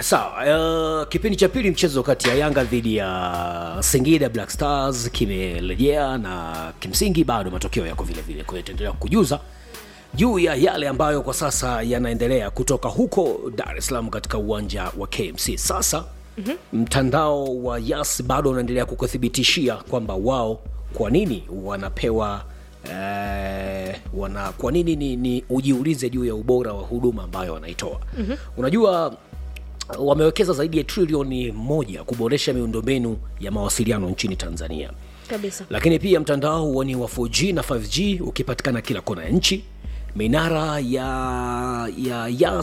sawa uh, kipindi cha pili mchezo kati ya yanga dhidi ya singida black stars kimerejea na kimsingi bado matokeo yako vile vile kwa hiyo itaendelea kujuza juu ya yale ambayo kwa sasa yanaendelea kutoka huko dar es salaam katika uwanja wa kmc sasa mm-hmm. mtandao wa yas bado unaendelea kukuthibitishia kwamba wao kwa nini wanapewa eh, wana kwa nini ni, ni ujiulize juu ya ubora wa huduma ambayo wanaitoa mm-hmm. unajua wamewekeza zaidi ya trilioni moja kuboresha miundombinu ya mawasiliano nchini tanzania kabisa lakini pia mtandao huo ni wa 4g na 5g ukipatikana kila kona ya nchi minara ya ya yas